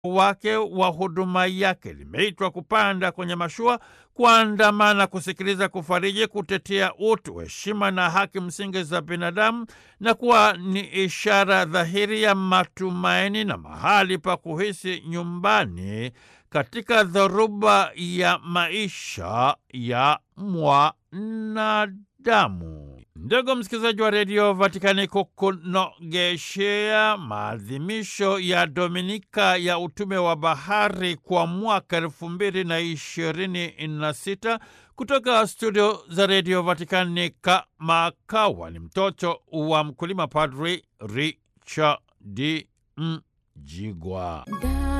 wake wa huduma yake. Limeitwa kupanda kwenye mashua, kuandamana, kusikiliza, kufariji, kutetea utu, heshima na haki msingi za binadamu, na kuwa ni ishara dhahiri ya matumaini na mahali pa kuhisi nyumbani katika dhoruba ya maisha ya mwanadamu. Ndugu msikilizaji wa redio Vatikani, kukunogeshea maadhimisho ya Dominika ya utume wa bahari kwa mwaka elfu mbili na ishirini na sita kutoka studio za redio Vatikani, kamakawa ni mtoto wa mkulima, Padri Richard Mjigwa.